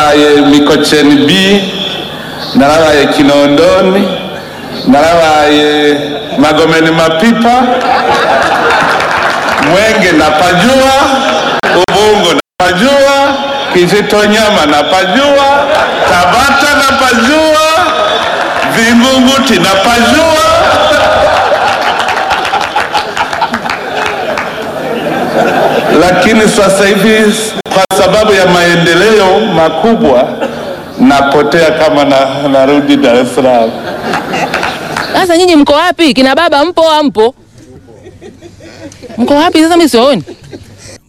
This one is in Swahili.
narabaye mikocheni b narabaye kinondoni narabaye magomeni mapipa mwenge napajua ubungo napajua kisitonyama napajua tabata napajua vingunguti napajua lakini sasa hivi kwa sababu ya maendeleo makubwa napotea kama na, narudi Dar es Salaam. Sasa nyinyi mko wapi? Kina baba mpo ampo? Mko wapi sasa? Mimi siwaoni.